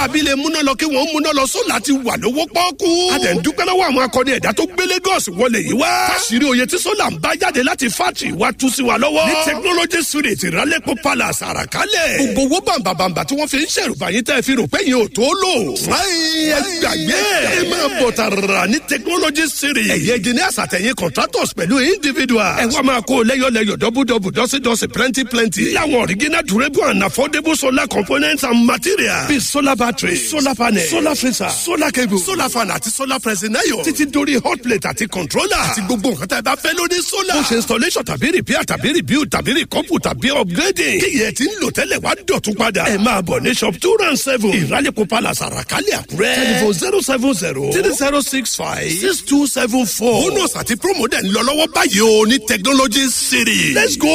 aráabí lè múná lọ kí wọ́n múná lọ sólà ti wà lówó pọ́ọ́kú. a dẹ̀ ń dúpẹ́ lọ́wọ́ àwọn akọni ẹ̀dá tó gbé Lagos wọlé yìí wá. káṣírí oyè tí sólà ń bá jáde láti fátì wá tú sí wa lọ́wọ́. ní technology street ìrálẹ́pọ̀ palace àràkálẹ̀. gbogbo owó bàǹbàǹbà tí wọ́n fi ń ṣèrùbá yín tẹ́ fi rò pé yín ò tó lò. fúnáyìn ẹ gbàgbé ẹ máa bọ̀ tààrà ní technology street. ẹ̀yẹ engineers àtẹ̀yìn contractors pẹ̀lú individual. ẹ wá máa kó lẹ́yọ̀lẹ́yọ̀ dọ́bùdọ́bù dọ́sídọ́sí plenty plenty. láwọn original durable and affordable solar components and materials. bíi solar battery solar panel solar freezer solar cable solar fan àti solar pressing iron. títí dórí hot plate àti controller. àti gbogbo nǹkan tá ẹ bá fẹ́ lórí solar. bó ṣe installation tàbí repair tàbí rebuild tàbí recouple tàbí upgrading. kíyẹ̀ tí ń lò tẹ́lẹ̀ wá dọ̀tún padà. ẹ máa bọ̀ ní shop two round seven. ìrálẹ̀kọ̀ palace àràkálẹ̀ àkúrẹ́. telephone zero seven zero three zero six five six two seven four. bonus àti promo dẹ̀ ń lọ lọ́wọ́ báyìí o ní technology city. let's go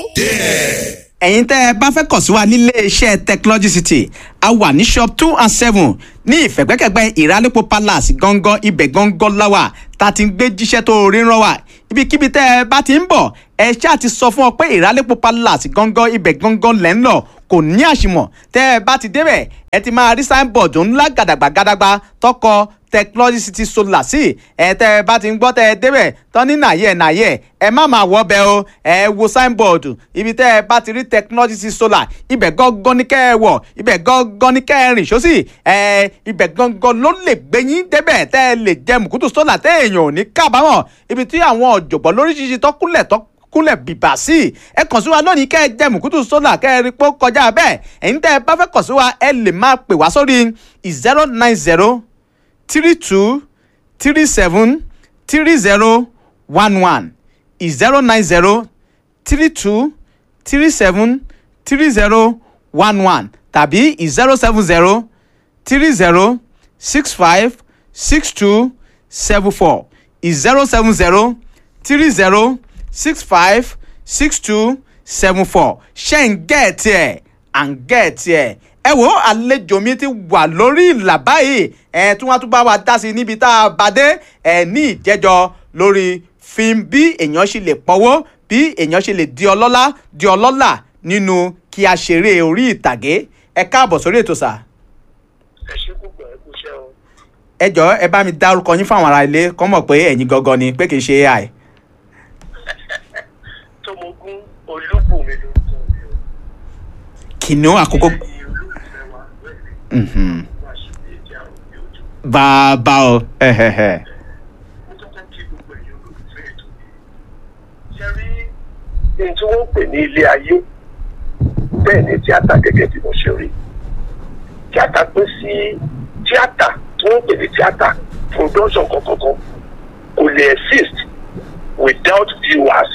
there. ẹ̀yin tẹ́ ẹ bá fẹ́ kàn sí wa nílé iṣẹ́ technology city a wà ní shop two and seven ní ìfẹ̀gbẹ́kẹ̀gbẹ́ ìrálẹ́pọ̀ palace gangan ibẹ̀ gangan láwà tá a ti ń gbé jíṣẹ́ tó rí rán wa ibikíbi tẹ́ ẹ bá ti ń bọ̀ ẹ ṣáà ti sọ fún ọ pé ìrálẹ́pọ̀ palace gangan ibẹ̀ gangan lẹ́ ń lọ kò ní àṣìmọ̀ tẹ́ ẹ bá ti débẹ̀ ẹ ti máa rí signboard ńlá gàdàgbà gàdàgbà tọkọ technology city solar sí ẹ tẹ́ ẹ bá ti ń gbọ́ tẹ́ ẹ débẹ̀ tán ní nàyẹ̀ nàyẹ̀ ẹ má máa wọ́ bẹ́ o ẹ wo signboard ibi tẹ́ ẹ bá ti rí technology city solar ibẹ̀ gángan ní kẹ́ ẹ wọ̀ ibẹ̀ gángan ní kẹ́ ẹ rìn sósì ẹ ibẹ̀ gángan ló lè gbé yín débẹ̀ tẹ́ ẹ lè jẹ mùkútù solar tẹ́ èèyàn ò ní kábàámọ̀ ibi tí àwọn ọ̀jọ̀gbọ́n lóríṣiríṣi tọ́kúnlẹ̀ tọ́ kúnlẹ̀ bìbà sí i ẹ kàn sí wa lónìí kẹ́ ẹ jẹ́ mùkútù sólà kẹ́ ẹ rí pé ó kọjá bẹ́ẹ̀ ẹ̀yin tẹ́ ẹ bá fẹ́ kàn sí wa ẹ lè máa pè wá sórí zero nine zero three two three seven three zero one one zero nine zero three two three seven three zero one one tàbí zero seven zero three zero six five six two seven four zero seven zero three zero six five six two seven four ṣe ń gẹ̀ẹ́tì ẹ̀ à ń gẹ̀ẹ́tì ẹ̀ ẹ wo àlejò mi ti wà lórí ìlà báyìí ẹ tí wọ́n tún bá wa dá sí níbi tá a bá dé ẹ ní ìjẹ́jọ́ lórí fíìmù bí èèyàn ṣe lè pọ́wọ́ bí èèyàn ṣe lè di ọlọ́lá di ọlọ́lá nínú kí a ṣeré orí ìtàgé ẹ káàbọ̀ sórí ètò sà. ẹ ṣe púpọ̀ ẹ kú iṣẹ́ o. ẹ jọ̀ọ́ ẹ bá mi dárúkọ yín fáwọn ará ilé kọ́ mọ̀ pé ẹ̀yin gangan ni pé kì í ṣe ai. tọmọgún olúbùnmi ló ń tọ́ mi o. kìnìún àkókò. ẹ̀yin olólùfẹ́ wa bẹ́ẹ̀ Mhm. wá sí ilé ìjà òbí ojú. bàbá o ẹhẹhẹ. mo kọ́kọ́ kí gbogbo ẹ̀yin olólùfẹ́ ètò yìí. ṣe rí ohun tí wọ́n ń pè ní ilé ayé bẹ́ẹ̀ ni tíátà gẹ́gẹ́ bí mo ṣe rí. tíátà pín sí tíátà tí wọ́n ń pè ní tíátà production kankan kò lè exist without viewers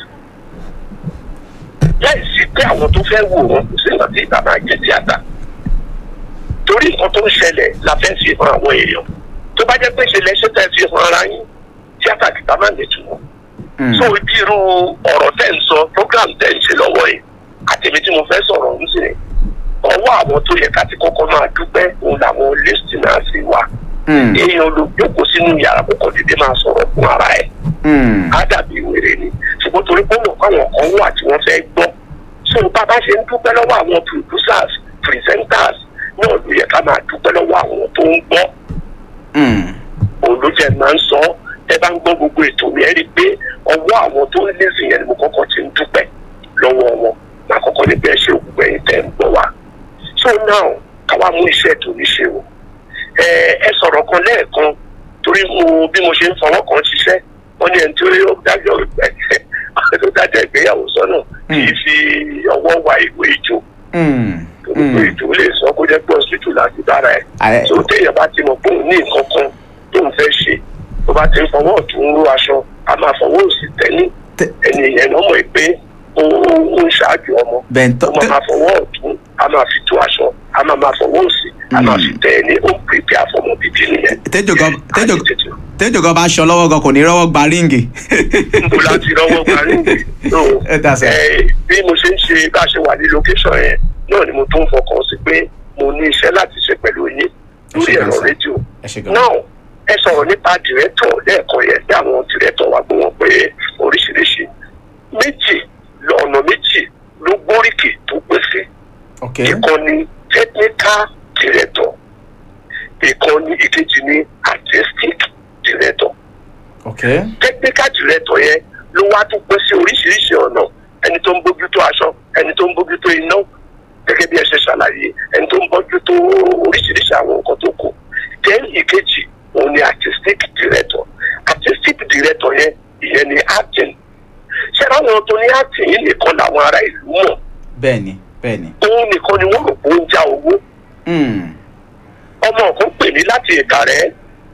láì sí pé àwọn tó fẹ́ wò wọ́n kò sí nǹkan tí ìgbà máa jẹ́ tíátà torí nǹkan tó ń ṣẹlẹ̀ la fẹ́ fi hàn àwọn èèyàn tó bá jẹ́ pé ṣẹlẹ̀ ṣe tẹ́ fi hàn ara yín tíátà kìtà máa lè túmọ̀ so ibi irú ọ̀rọ̀ tẹ́ ń sọ program tẹ́ ń ṣe lọ́wọ́ yìí àtẹ̀mí tí mo fẹ́ sọ̀rọ̀ ń sìn ọwọ́ àwọn tó yẹ ká ti kọ́kọ́ máa dúpẹ́ òun làwọn listeners wa èèyàn ló jókòó sínú yàrá kókò dédé máa sọ̀rọ̀ fún ara ẹ̀ á dàbí wèrè ni ṣùgbọ́n torí pé mọ̀ káwọn kan wà tí wọ́n fẹ́ gbọ́ so bá a bá ṣe ń dúpẹ́ lọ́wọ́ àwọn producers presenters náà ló yẹ ká máa dúpẹ́ lọ́wọ́ àwọn tó ń gbọ́ òun ló jẹ́ máa ń sọ ẹ bá ń gbọ́ gbogbo ètò mi ẹ rí i pé ọwọ́ àwọn tó ń lé sí yẹn ni mo kọ́kọ́ ti ń dúpẹ́ lọ́wọ́ wọn máa kọ́kọ́ ní bẹ́ẹ̀ ṣe òkú ẹ̀yìn tẹ́ ń gbọ́ wa so now káwa mú iṣẹ́ tó ní ṣe o ẹ ẹ sọ̀rọ̀ kan lẹ́ẹ̀kan torí mo bí mo ṣe ń fọwọ́ kan ṣiṣẹ́ wọ́n ní ẹni tí ó dájọ́ tó dájọ́ ìgbéyàwó sọ́nà kì í fi ọwọ́ wa ìwé ìjó gbogbo ètò lè sọ kó jẹ́ pé hospital láti bára ẹ̀ tó téèyàn bá ti mọ̀ pé òun ní nǹkan kan tó ń fẹ́ ṣe tó bá ti ń fọwọ́ ọ̀tún ró aṣọ a máa fọwọ́ òsì tẹ́ni ẹni yẹn ló mọ̀ pé ó ń ṣáájú ọmọ ó máa fọwọ́ ọ̀tún a máa fi tó aṣọ a máa máa fọwọ́ òsì a máa fi tẹ ẹni ó ń pèpè àfọmọ bíbí nìyẹn. tẹ́jọ́ gan bá aṣọ lọ́wọ́ gan kò ní rọ́wọ́ gba ríǹgì. níbo la ti rọ́wọ́ gba ríǹgì. bí mo ṣe ń ṣe bá a ṣe wà ní location yẹn náà ni mo tún fọkàn sí pé mo ní iṣẹ́ láti ṣe pẹ̀lú yín lórí ẹ̀rọ rédíò. náà ẹ sọ̀rọ̀ nípa dìrẹ́tọ̀ lẹ́ẹ̀kan yẹn bí àwọn dìrẹ́tọ̀ wa gbọ́ wọn pé oríṣiríṣi méjì lọ́nà méjì ló gbóríkì tó pé sí. ìkànnì technical director ìkànnì ìkejì ní artistic director ok technical director yẹn ló wá tún pín sí oríṣiríṣi ọ̀nà ẹni tó ń bójútó aṣọ ẹni tó ń bójútó iná gẹ́gẹ́ bí ẹ ṣe ṣàlàyé ẹni tó ń bójútó oríṣiríṣi àwọn nǹkan tó kù then ìkejì òun ni artistic director artistic director yẹn ìyẹn ni acting ṣé àwọn tó ní acting yìí nìkan làwọn ará ìlú mọ̀ bẹ́ẹ̀ni bẹ́ẹ̀ni. òun nìkan ni wọ́n rò pé ó ń já owó Mm. ọmọ kan pè mí láti ìka rẹ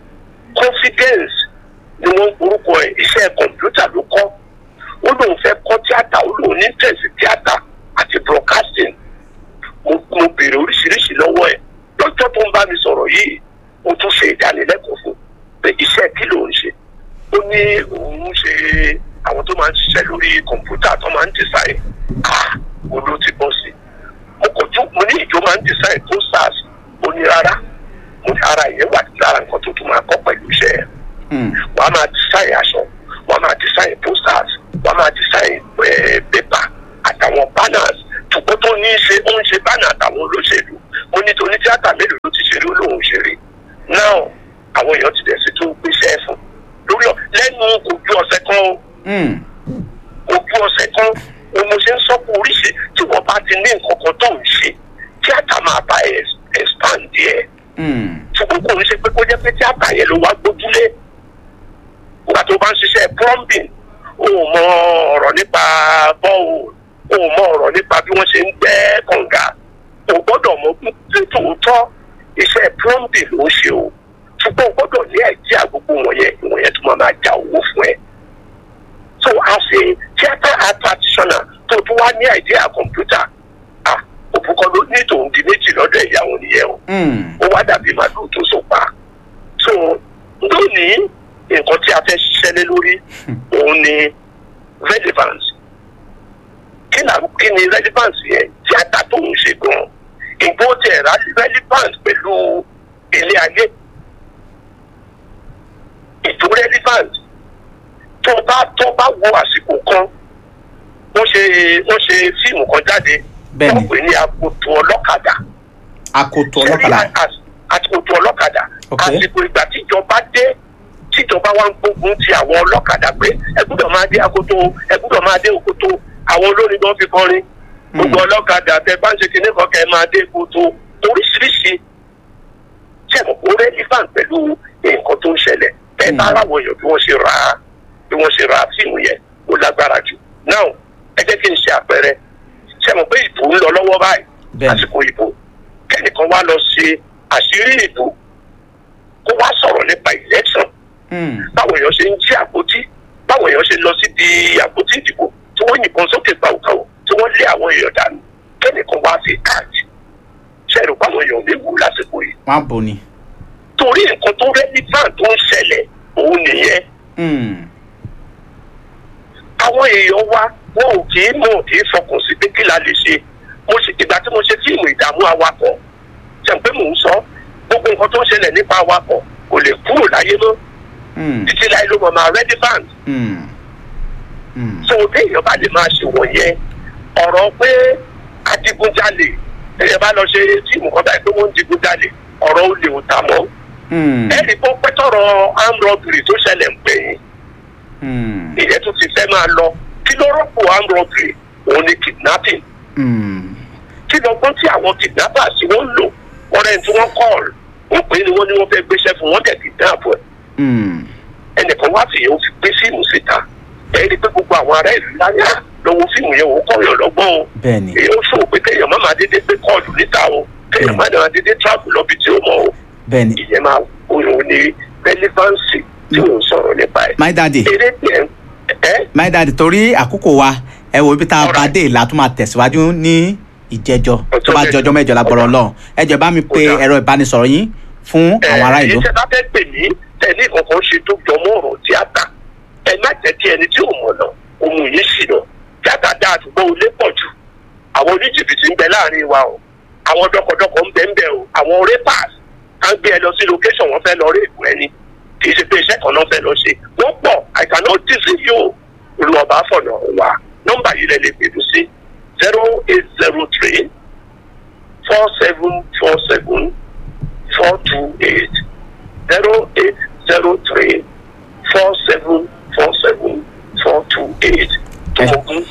confidence ni wọn ń orúkọ ẹ iṣẹ́ kọ̀ǹpútà ló kọ́ ó lóun fẹ́ kọ́ tíátà ó lóun ní tẹ̀sí tíátà àti broadcasting mo mo béèrè oríṣiríṣi lọ́wọ́ ẹ̀ lọ́jọ́ tó ń bá mi sọ̀rọ̀ yìí mo tún ṣe ìdánilẹ́kọ̀ọ́ fún pé iṣẹ́ kí ló ń ṣe ó ní òun ń ṣe àwọn tó máa ń ṣiṣẹ́ lórí kọ̀ǹpútà tó máa ń design ah mo ló ti bọ́ sí mo kò tún mo ní ìjọ máa ń design posters ó ní rárá mo ní ara ìyẹn wà lára nǹkan tó tún máa kọ́ pẹ̀lú iṣẹ́ ẹ̀ Mm. wọ́n á máa design aṣọ wọ́n á máa design posters wọ́n á máa design eh, paper àtàwọn banners ṣùgbọ́n tó ní í ṣe ó ń ṣe banner àtàwọn olóṣèlú mo ní torí tíátà mélòó ló ti ṣeré olóhùn ṣeré now àwọn èèyàn ti dẹ̀ sí tó gbéṣẹ́ fún lórí ọ lẹ́nu ojú ọ̀sẹ̀ kan o Mm. ojú ọ̀sẹ̀ kan o mo ṣe ń sọ pé oríṣi tí wọ́n bá ti ní nǹkan kan tó ń ṣe tíátà máa bá ẹ̀ expand díẹ̀ Mm. ṣùgbọ́n kò ní ṣe pé kó jẹ́ pé tíátà yẹn ló wá gbójúlé nígbà tó bá ń ṣiṣẹ́ plumbing o ò mọ ọ̀rọ̀ nípa bọ́ọ̀ o ò mọ ọ̀rọ̀ nípa bí wọ́n ṣe ń gbẹ́ kànga o gbọ́dọ̀ mọ pé tòótọ́ iṣẹ́ plumbing ló ń ṣe o ṣùgbọ́n o gbọ́dọ̀ ní àìjí àgbogbo wọ̀nyẹn ìwọ̀nyẹn tó máa máa ja owó fún ẹ. so as a theatre art practitioner tó tún wá ní àìjí àkọ́mpútà ah òbúkọ ló ní tòun di méjì lọ́dọ̀ ìyàwó nìyẹn o Mm. ó wá dàbí màlúù tó so pa so lónìí nǹkan tí a fẹ́ ṣiṣẹ́ lé lórí òun ni relevance kí ni kí ni relevance yẹn tíátà tó ń ṣe gan ìgbó tẹ̀ ra relevance pẹ̀lú ilé ayé ètò relevance tó bá tó bá wo àsìkò kan wọ́n ṣe wọ́n ṣe fíìmù kan jáde Bẹ́ẹ̀ni. wọ́n pè ní akoto ọlọ́kadà akoto ọlọ́kadà. àsìkò ọlọ́kadà Ok. àsìkò ìgbà tíjọba dé tíjọba wa ń gbógun ti àwọn ọlọ́kadà pé ẹ gbúdọ̀ máa dé akoto ẹ gbúdọ̀ máa dé okoto àwọn olórin gan fi kọrin gbogbo ọlọ́kadà tẹ bá ń ṣe kinní kan kẹ máa dé koto oríṣiríṣi sẹ́mu kó relevant pẹ̀lú nǹkan tó ń ṣẹlẹ̀ ẹ bá aráwọ̀ èèyàn bí wọ́n ṣe ra bí wọ́n ṣe ra fíìmù yẹn ó lágbára jù now ẹ jẹ́ kí n ṣe àpẹẹrẹ sẹ́mu pé ìbò ń lọ lọ́wọ́ báyìí Bẹ́ẹ̀ni. àsìkò ìbò kẹ́nìkan wá lọ ṣe àṣírí ìbò kó wá sọ̀rọ̀ nípa election Mm. báwo èèyàn ṣe ń jí àpótí báwo èèyàn ṣe lọ síbi àpótí ìdìbò tí wọ́n yìnbọn sókè gbàùgbàù tí wọ́n lé àwọn èèyàn dànù kẹ́nìkan wá fi káàdì ṣẹ́ẹ̀rù báwọn èèyàn lè wù lásìkò yìí wọ́n á bò ní. torí nǹkan tó relevant tó ń ṣẹlẹ̀ òun nìyẹn Mm. àwọn èèyàn wa wọn ò kì í mọ̀ kì í fọkàn sí pé kí la lè ṣe mo ṣe ìgbà tí mo ṣe fíìmù ìdààmú awakọ̀ ṣe pé mò ń sọ gbogbo nǹkan tó ń ṣẹlẹ̀ nípa awakọ̀ kò lè kúrò láyé mọ́ Mm. títí láyé ló mọ̀ máa relevant Mm. Mm. so téèyàn bá lè máa ṣe wọ̀nyẹn ọ̀rọ̀ pé adigunjalè téèyàn bá lọ ṣe fíìmù kan báyìí pé wọ́n ń digunjalè ọ̀rọ̀ olè ò tà mọ́ Mm. ẹ̀rí pọ́ pẹ́tọ́rọ̀ armed robbery tó ṣẹlẹ̀ ń pè yín Mm. ìyẹn tó ti fẹ́ máa lọ kí ló rọ́pò armed robbery òun ni kidnapping Mm. kí lọ́gbọ́n tí àwọn kidnappers tí wọ́n ń lò ọ̀rẹ́ tí wọ́n call wọ́n pè é ni wọ́n ní wọ́n fẹ́ gbéṣẹ́ fún wọ́n dẹ̀ kidnap ẹ̀ Mm. ẹnìkan wá fìyẹn ó fi gbé fíìmù síta ẹ rí i pé gbogbo àwọn ará ìlú láyà lọ́wọ́ fíìmù yẹn ò kọ̀yàn lọ́gbọ́n o bẹ́ẹ̀ni. èyí ó ṣòwò pé kéèyàn má máa dédé gbé kọ́ọ̀lù níta o kéèyàn má máa dédé travel lọ́bi tí ó mọ̀ o bẹ́ẹ̀ni. ìyẹn máa òun ní relevancy tí ò ń sọ̀rọ̀ nípa ẹ̀. my daddy eré tiẹ̀ ẹ́ my daddy torí àkókò wa ẹ wo ibi tá a bá Alright. dé ìlà tó máa tẹ̀síwájú ní ìjẹjọ tó Ọjọ́ bá mẹ́jọ. jọjọ́ mẹ́jọ lágbọ́rọ̀ Ọ̀dà. lọ́hùn ẹ jẹ́ bá mi pe Ọ̀dà. ẹ̀rọ ìbánisọ̀rọ̀ yín fún àwọn ará ìlú. èyí tẹ́ bá fẹ́ pè mí tẹ̀lé kankan ṣe tó jọmọ́ ọ̀rọ̀ tíátà ẹ má jẹ́ kí ẹni tí ò mọ̀ náà ohun yìí sì nà tíátà dáa ṣùgbọ́n olè pọ̀ jù àwọn oníjìbìtì ń bẹ láàrin wa o àwọn dọkọdọkọ ń bẹ ń bẹ o àwọn rapers á ń gbé ẹ lọ sí location wọn fẹ́ lọ rí ìpò ẹni kì í ṣe pé iṣẹ́ kan náà fẹ́ lọ ṣe wọ́n pọ̀ I cannot deceive you olùwàbá fọ̀nà wa nọ́mbà yìí lẹ lè pè mí sí zero eight zero three four seven four seven four two eight zero eight zero three four seven four seven four two eight tómogun